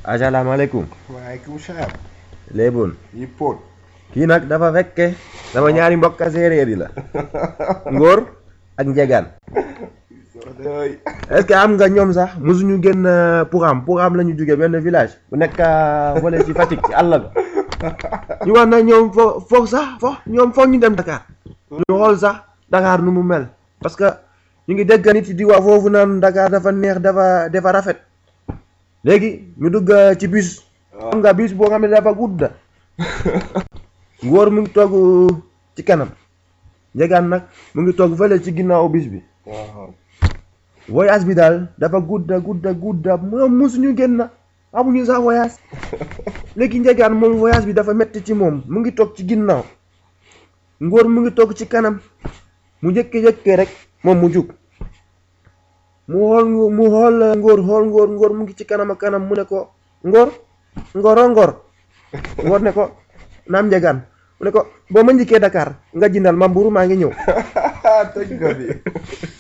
asalaamaaleykum waaleykum salaam. léeboon yi póot. kii nag dafa fekke sama ñaari mbokka séeréer yi la ngóor ak njegaan est-ce que am nga ñoom sax mosuñu génn Pougham Pougham la ñu jóge benn village bu nekk fële ci Fatick ci àll ba ñu wax na ñoom fo foofu sax fo ñoom foog ñu dem Dakar ñu xool sax Dakar nu mu mel parce que ñu ngi dégg nit yi di wax foofu naan Dakar dafa neex dafa dafa rafet léegi ñu dugg ci bus xam nga bus boo xam ne dafa gudd ngóor mu ngi toog ci kanam njegaan nag mu ngi toog fële ci ginnaaw bis bi waaw. voyage bi daal dafa gudda gudda gudda moom mosuñu génn amuñu sax voyage léegi njegaan moom voyage bi dafa metti ci moom mu ngi toog ci ginnaaw ngóor mu ngi toog ci kanam mu jëkke-jëkke rek moom mu jug mu xool mu xool ngóor xool ngóor ngóor mu ngi ci kanam ak kanam mu ne ko ngóor ngóoro ngóor ngóor ne ko naam njegaan mu ne ko boo ma njëkkee Dakar nga jindal ma mburu maa ngi ñëw tëj nga bi.